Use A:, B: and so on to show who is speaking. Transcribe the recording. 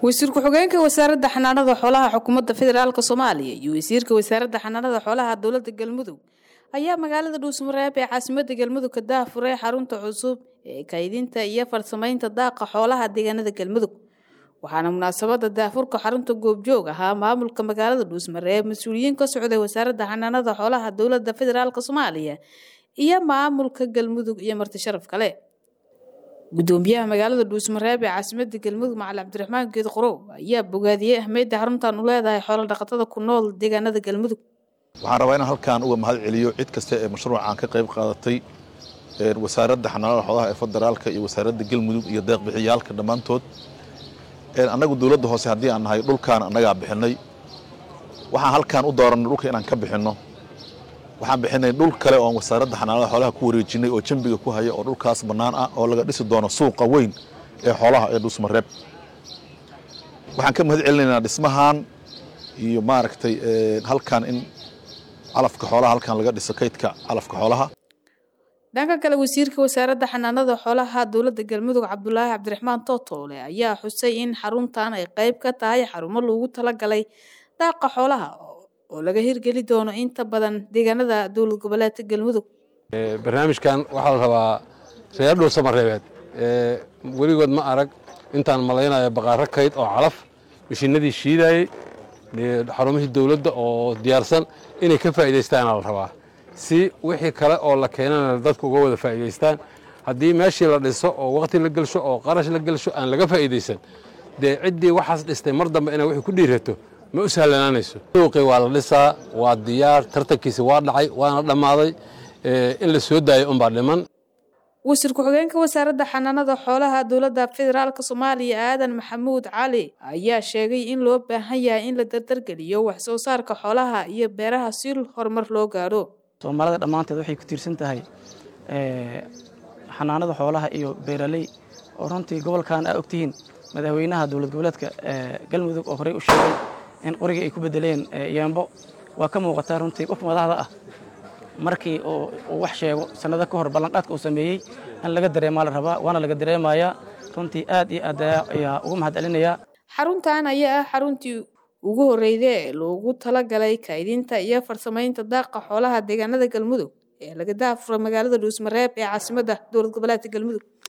A: wasiir ku-xigeenka wasaaradda xanaanada xoolaha xukuumadda federaalk soomaaliya iyo wasiirka wasaaradda xanaanada xoolaha dowladda galmudug ayaa magaalada dhuusmareeb ee caasimada galmudug ka daafuray xarunta cusub ee kaydinta iyo farsamaynta daaqa xoolaha deegaanada galmudug waxaana munaasabada daafurka xarunta goobjoog ahaa maamulka magaalada dhuusmareeb mas-uuliyiin ka socday wasaaradda xanaanada xoolaha dowladda federaalk soomaaliya iyo maamulka galmudug iyo marti sharaf kale gudoomiyaha magaalada dhuusmareeb ee caasimada galmudug macali cabdiraxmaan geed qorow ayaa bogaadiyey ahmeydda xaruntan u leedahay xoolo dhaqatada ku nool deegaanada galmudug
B: waxaan rabaa inaan halkaan uga mahad celiyo cid kasta ee mashruucan ka qayb qaadatay wasaaradda xanaanada xoolaha ee federaalka iyo wasaaradda galmudug iyo deeqbixiyaalka dhammaantood annagu dowladda hoose haddii aan nahay dhulkaan annagaa bixinay waxaan halkaan u dooranay dhulka inaan ka bixinno waxaan bixinay dhul kale oon wasaaradda xanaanada xoolaha ku wareejinay oo jambiga ku haya oo dhulkaas bannaan ah oo laga dhisi doono suuqa weyn ee xoolaha ee dhuusmareeb waxaan ka mahad celinaynaa dhismahan iyo maaragtay halkaan in calafka xoolaha halkaan laga dhiso kaydka calafka xoolaha
A: dhanka kale wasiirka wasaaradda xanaanada xoolaha dowladda galmudug cabdulaahi cabdiraxmaan tootoole ayaa xusay in xaruntan ay qayb ka tahay xarumo loogu talagalay daaqa xoolaha oo laga hirgeli doono inta badan deegaanada dowlad goboleedka galmudug
C: barnaamijkan waxaa la rabaa reer dhuusamareebeed weligood ma arag intaan malaynayo baqaaro kayd oo calaf mishinadii shiidayey xarumihii dowladda oo diyaarsan inay ka faa'iidaystaana la rabaa si wixii kale oo la keenana dadku uga wada faa'iidaystaan haddii meeshii la dhiso oo waqti la gelsho oo qarash la gelsho aan laga faa'iidaysan dee ciddii waxaas dhistay mar dambe inay wixii ku dhiirato ma u sahlanaanayso suuqii waa la dhisaa waa diyaar tartankiisi waa dhacay waana dhammaaday in la soo daayo unbaa dhiman
A: wasiir ku-xigeenka wasaaradda xanaanada xoolaha dowladda federaalk soomaaliya aadan maxamuud cali ayaa sheegay in loo baahan yahay in la dardargeliyo wax soo saarka xoolaha iyo beeraha si horumar loo gaadho
D: soomaalida dhammaanteed waxay ku tiirsan tahay xanaanada xoolaha iyo beeraley oo runtii gobolkan aa ogtihiin madaxweynaha dowlad goboleedka galmudug oo horey u sheegay in qorigii ay ku bedeleen yeembo waa ka muuqataa runtii qof madaxda ah markii uu wax sheego sannado ka hor ballanqaadka uu sameeyey in laga dareemaa la rabaa waana laga dareemayaa runtii aad iyo aad ayaa ugu mahad celinayaa
A: xaruntan ayaa ah xaruntii ugu horreyda ee loogu talagalay kaydinta iyo farsamaynta daaqa xoolaha deegaanada galmudug ee laga daafuro magaalada dhuusmareeb ee caasimadda dowlad goboleedka galmudug